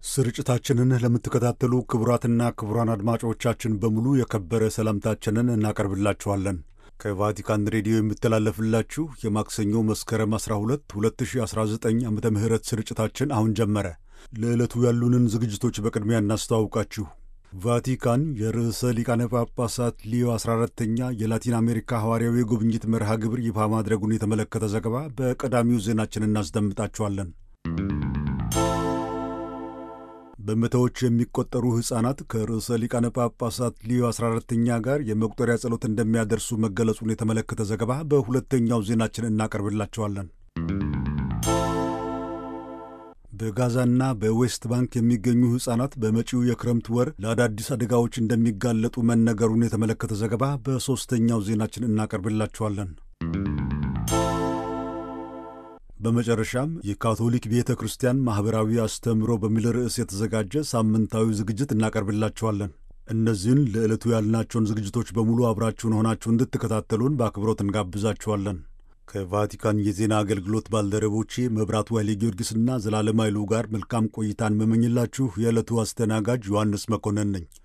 ስርጭታችንን ለምትከታተሉ ክቡራትና ክቡራን አድማጮቻችን በሙሉ የከበረ ሰላምታችንን እናቀርብላችኋለን። ከቫቲካን ሬዲዮ የሚተላለፍላችሁ የማክሰኞ መስከረም 12 2019 ዓ ም ስርጭታችን አሁን ጀመረ። ለዕለቱ ያሉንን ዝግጅቶች በቅድሚያ እናስተዋውቃችሁ። ቫቲካን የርዕሰ ሊቃነ ጳጳሳት ሊዮ 14ተኛ የላቲን አሜሪካ ሐዋርያዊ ጉብኝት መርሃ ግብር ይፋ ማድረጉን የተመለከተ ዘገባ በቀዳሚው ዜናችን እናስደምጣችኋለን። በመቶዎች የሚቆጠሩ ሕፃናት ከርዕሰ ሊቃነ ጳጳሳት ሊዮ 14ተኛ ጋር የመቁጠሪያ ጸሎት እንደሚያደርሱ መገለጹን የተመለከተ ዘገባ በሁለተኛው ዜናችን እናቀርብላቸዋለን። በጋዛና በዌስት ባንክ የሚገኙ ሕፃናት በመጪው የክረምት ወር ለአዳዲስ አደጋዎች እንደሚጋለጡ መነገሩን የተመለከተ ዘገባ በሦስተኛው ዜናችን እናቀርብላቸዋለን። በመጨረሻም የካቶሊክ ቤተ ክርስቲያን ማኅበራዊ አስተምህሮ በሚል ርዕስ የተዘጋጀ ሳምንታዊ ዝግጅት እናቀርብላችኋለን። እነዚህን ለዕለቱ ያልናቸውን ዝግጅቶች በሙሉ አብራችሁን ሆናችሁ እንድትከታተሉን በአክብሮት እንጋብዛችኋለን። ከቫቲካን የዜና አገልግሎት ባልደረቦቼ መብራቱ ኃይሌ ጊዮርጊስና ዘላለም ኃይሉ ጋር መልካም ቆይታን መመኝላችሁ የዕለቱ አስተናጋጅ ዮሐንስ መኮንን ነኝ።